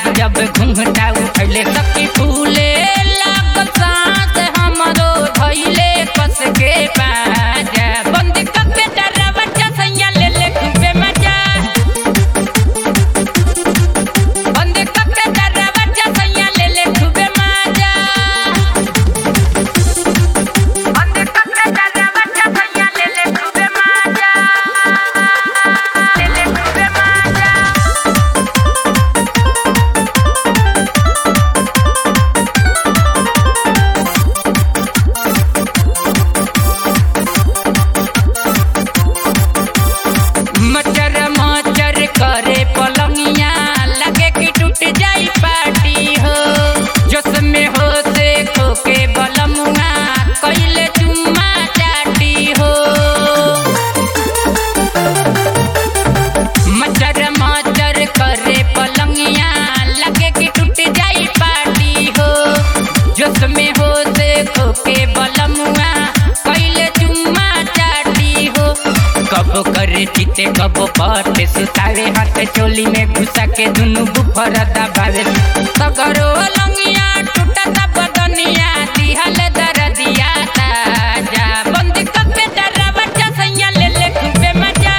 रात जब घूंघटा उठैले सखी फूले लागल सांस हमरो धैले कस के बाजा बंद कके दरवाजा सैया ले ले खूबे मजा बंद कके दरवाजा सैया ले ले खूबे मजा बंद कके दरवाजा सैया ले ले खूबे मजा ले ले खूबे मजा मचर मचर करे पलंगिया लगे कि टूट जाई पार्टी हो जोश में हो से खोके बलमुआ कैले चुम्मा चाटी हो मचर मचर करे पलंगिया लगे कि टूट जाई पार्टी हो जोश में हो से खोके बलमुआ कैले चुम्मा चाटी हो कबो करे चिते कबो पटे सुतावे हाथ चोली में घुसा के दुनु बुफर दबावे सगरो लंगिया टूटता बदनिया दिहल दरदिया ताजा बंद कके दरवाजा सैया ले ले खूबे मजा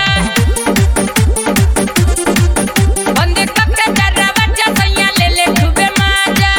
बंद कके दरवाजा सैया ले ले खूबे मजा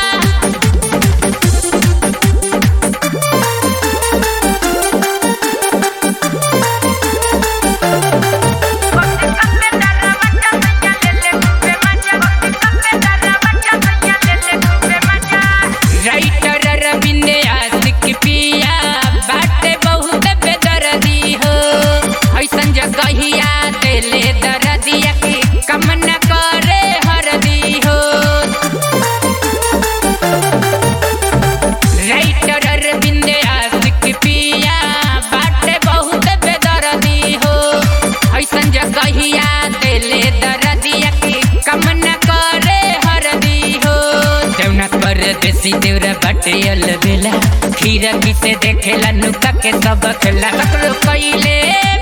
राइटर अरविंद आशिक पिया बाटे बहुत बेदर्दी हो ऐसन जगहिया देले दर्दिया के कम न करे हरदी हो राइटर अरविंद आशिक पिया बाटे बहुत बेदर्दी हो ऐसन जगहिया देले दर्दिया के कम न करे हरदी हो देवना कर देसी देवरा बाटे अलबेला खीरा की से देखेला नुका के सब खेला सकरो कइले